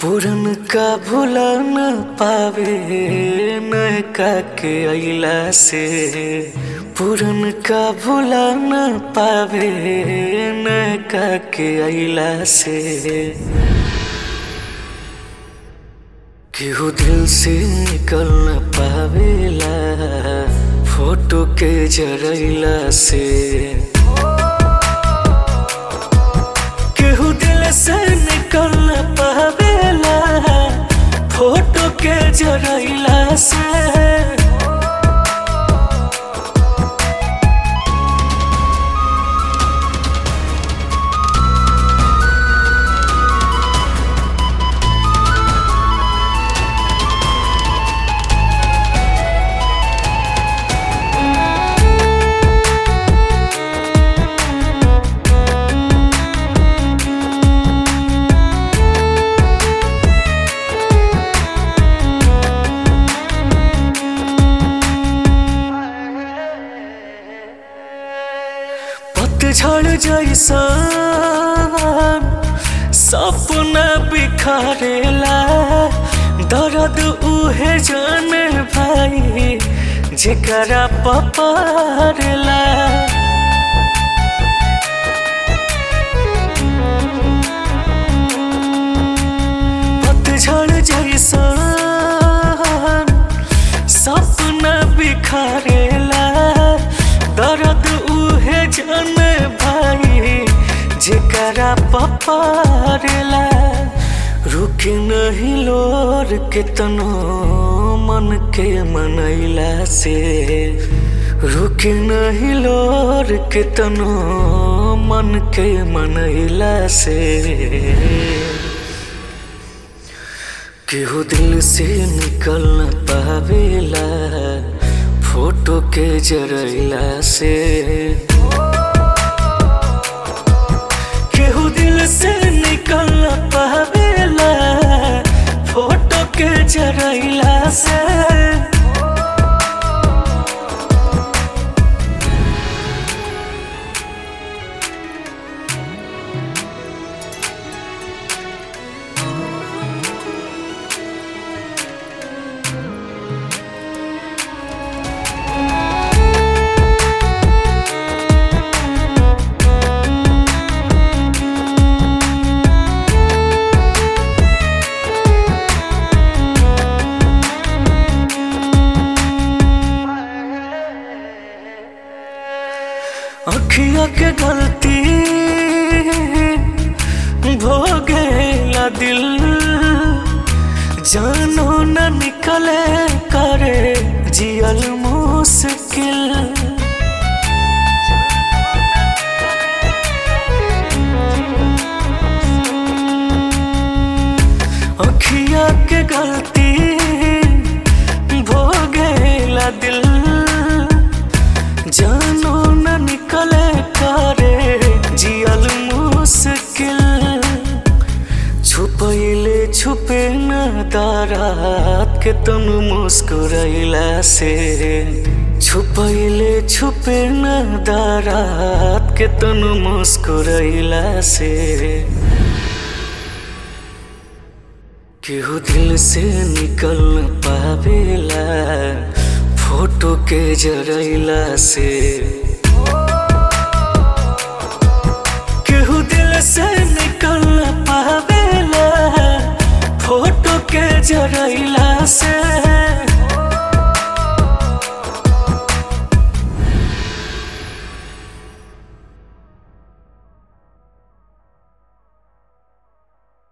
पुरन का भुला न पावे नयका के अइला से पुरन का भुला न पावे नयका के अइला से केहू दिल से निकल न पावेला फोटो के जरैला से केहू दिल से निकल न पावेला फोटो के जरैला से पतझड़ जैसा सपना बिखरेला दर्द उहे जाने भाई जेकरा पपारेला पतझड़ जैसा सपना बिखरेला दर्द उहे जाने भाई जेकरा पपारेला रुके नहीं लोर के तनो मन के मनैला से रुके नहीं लोर के तनो मन के मनैला से केहू दिल से निकल न पावेला फोटो के जरैला से केहू दिल से निकल न पावेला फोटो के जरैला से अखिया के गलती भोगेला दिल जानो न निकले करे जियल मुश्किल अखिया के गलती भोगेला दिल जानो न निकले करे जियल मुश्किल छुपैले छुपे न दारात के तन मुस्कुरैला से छुपैले छुपे न दारात के तन मुस्कुरैला से केहू दिल से निकल न पावेला फोटो के जरैला से केहू दिल से निकल न पावेला फोटो के जरैला से